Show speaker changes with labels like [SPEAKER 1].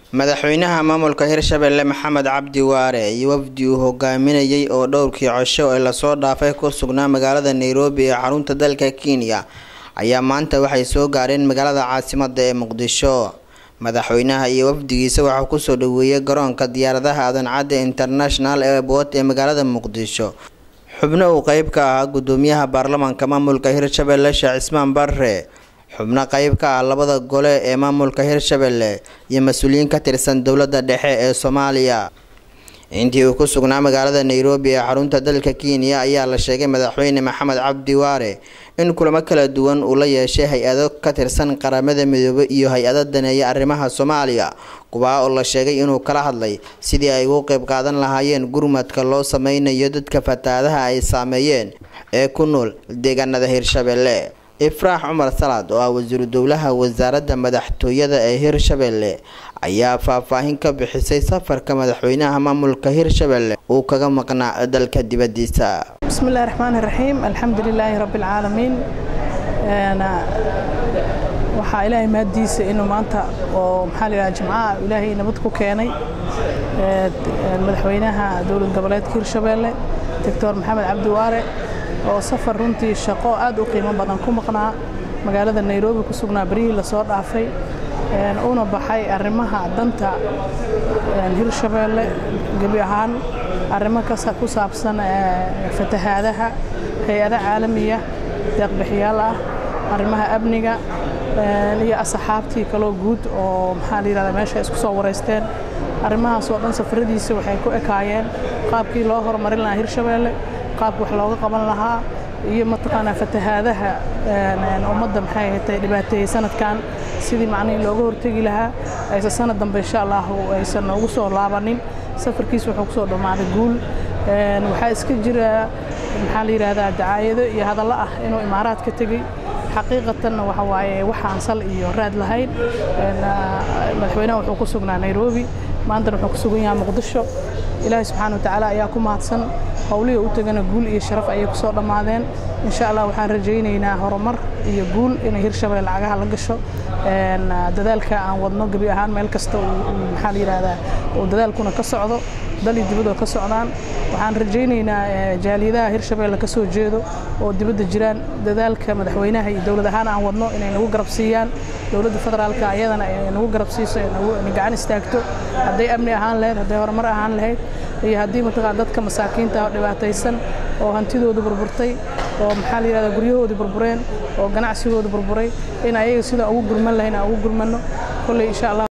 [SPEAKER 1] madaxweynaha maamulka hirshabelle maxamed cabdi waare iyo wafdi uu hogaaminayay oo dhowrkii cosho ee lasoo dhaafay ku sugnaa magaalada nairobi ee xarunta dalka kenya ayaa maanta waxay soo gaareen magaalada caasimada ee muqdisho madaxweynaha iyo wafdigiisa waxaa kusoo dhaweeyay garoonka diyaaradaha aadan cadde international airport ee magaalada muqdisho xubno uu qeyb ka ahaa gudoomiyaha baarlamaanka maamulka hirshabelle sheekh cismaan barre xubno qeyb ka ah labada gole ee maamulka hirshabelle iyo mas-uuliyiin ka tirsan dowladda dhexe ee soomaaliya intii uu ku sugnaa magaalada nairobi ee xarunta dalka kenya ayaa la sheegay madaxweyne maxamed cabdi waare in kulamo kala duwan uu la yeeshay hay-ado ka tirsan qaramada midoobay iyo hay-ado daneeya arrimaha soomaaliya kuwaa oo la sheegay inuu kala hadlay sidii ay ugu qeyb qaadan lahaayeen gurmadka loo sameynayo dadka fatahaadaha ay saameeyeen ee ku nool deegaanada hirshabelle ifraax cumar salaad oo ah wasiiru dowlaha wasaaradda madaxtooyada ee hirshabelle ayaa faahfaahin ka bixisay safarka madaxweynaha maamulka hirshabelle uu kaga maqnaa dalka dibadiisa
[SPEAKER 2] bismillahi raxmaani raxiim alxamdu lilaahi rabbi alcaalamiin waxaa ilaahay mahaddiisa inuu maanta oo maxaa la yidhaha jimcaha ilaahay nabad ku keenay madaxweynaha dowlad goboleedka hirshabelle doctor maxamed cabdi waare oo safar runtii shaqo aad u qiimo badan ku maqnaa magaalada nairobi ku sugnaa beryihii lasoo dhaafay una baxay arrimaha danta hirshabelle gebi ahaan arrimo ku saabsan fatahaadaha hay-ada caalamiya deeqbixiyaal ah arrimaha amniga iyo asxaabtii kaloo guud oo maxaa la yidhahdaa meesha isku soo wareysteen arrimahaas oo dhan safaradiisa waxay ku ekaayeen qaabkii loo horumarin lahaa hirshabelle qaabka wax looga qaban lahaa iyo mataqaanaa fatahaadaha ummadda maxay ahatay dhibaateeyey sanadkan sidii macnihii looga hortegi lahaa aysan sanad dambe insha allahu aysan noogu soo laabanin safarkiis wuxuu kusoo dhammaaday guul waxaa iska jira maxaa la yidhahdaa dacaayado iyo hadallo ah inuu imaaraad ka tegey xaqiiqatanna waxa waaye waxaan sal iyo raad lahayn madaxweynaha wuxuu ku sugnaa nairobi maantana wuxuu ku sugan yahay muqdisho ilaahay subxaana watacaala ayaa ku mahadsan howlihii u tagana guul iyo sharaf ayay ku soo dhammaadeen insha allah waxaan rajaynaynaa horumar iyo guul inay hirshabelle lacagaha la gasho dadaalka aan wadno gebi ahaan meel kasta maxaa la yidhahdaa uu dadaalkuna ka socdo dal iyo dibadoo ka socdaan waxaan rajaynaynaa jaaliyadaha hirshabelle ka soo jeedo oo dibadda jiraan dadaalka madaxweynaha iyo dowlad ahaan aan wadno inay nagu garab siiyaan dowladda federaalka ayadana ay nagu garab siiso inay gacan istaagto hadday amni ahaan lahayd hadday horumar ahaan lahayd iyo haddii mataqaan dadka masaakiinta oo dhibaataysan oo hantidoodu burburtay oo maxaa la yidhahdaa guryahoodii burbureen oo ganacsigoodu burburay in ayaga sidaan ugu gurman lahayn aan ugu gurmanno kolley insha allah